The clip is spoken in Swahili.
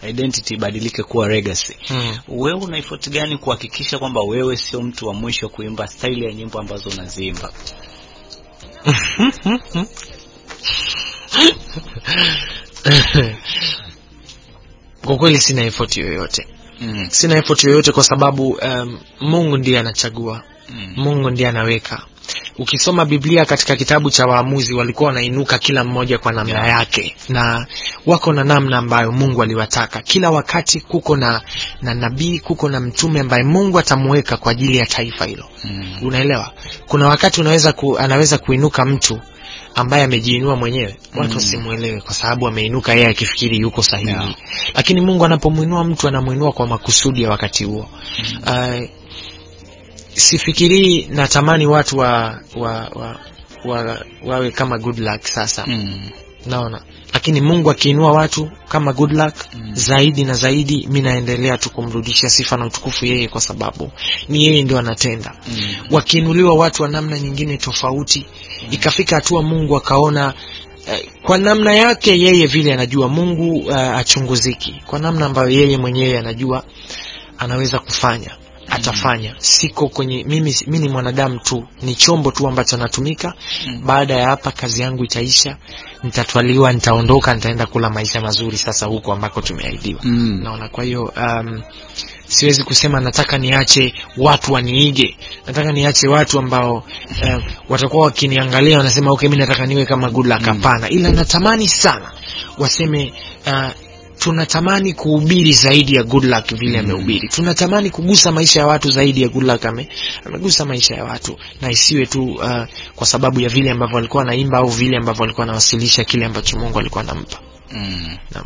identity ibadilike kuwa legacy mm. wewe una effort gani kuhakikisha kwamba wewe sio mtu wa mwisho kuimba staili ya nyimbo ambazo unaziimba kwa kweli sina effort yoyote mm. sina effort yoyote kwa sababu um, mungu ndiye anachagua Mm. mungu ndiye anaweka ukisoma biblia katika kitabu cha waamuzi walikuwa wanainuka kila mmoja kwa namna Yeah. yake na wako na namna ambayo mungu aliwataka kila wakati kuko na na nabii kuko na mtume ambaye mungu atamuweka kwa ajili ya taifa hilo Mm. unaelewa kuna wakati unaweza ku, anaweza kuinuka mtu ambaye amejiinua mwenyewe watu Mm. wasimwelewe kwa sababu ameinuka yeye akifikiri yuko sahihi Yeah. lakini mungu anapomwinua mtu anamwinua kwa makusudi ya wakati huo Mm. uh, sifikirii natamani watu wa, wa, wa, wa, wawe kama good luck sasa Mm. naona lakini mungu akiinua watu kama good luck Mm. zaidi na zaidi mi naendelea tu kumrudishia sifa na utukufu yeye kwa sababu ni yeye ndio anatenda Mm. wakiinuliwa watu wa namna nyingine tofauti ikafika hatua mungu akaona eh, kwa namna yake yeye vile anajua mungu uh, achunguziki kwa namna ambayo yeye mwenyewe anajua anaweza kufanya atafanya siko kwenye mimi mi ni mwanadamu tu ni chombo tu ambacho natumika Mm. baada ya hapa kazi yangu itaisha nitatwaliwa nitaondoka nitaenda kula maisha mazuri sasa huko ambako tumeahidiwa Mm. naona kwa hiyo um, siwezi kusema nataka niache watu waniige nataka niache watu ambao um, watakuwa wakiniangalia wanasema okay mi nataka niwe kama good luck Mm. hapana ila natamani sana waseme uh, tunatamani kuhubiri zaidi ya good luck vile Mm. amehubiri tunatamani kugusa maisha ya watu zaidi ya good luck ame, amegusa maisha ya watu na isiwe tu uh, kwa sababu ya vile ambavyo walikuwa wanaimba au vile ambavyo walikuwa wanawasilisha kile ambacho mungu alikuwa anampa Mm. Naam.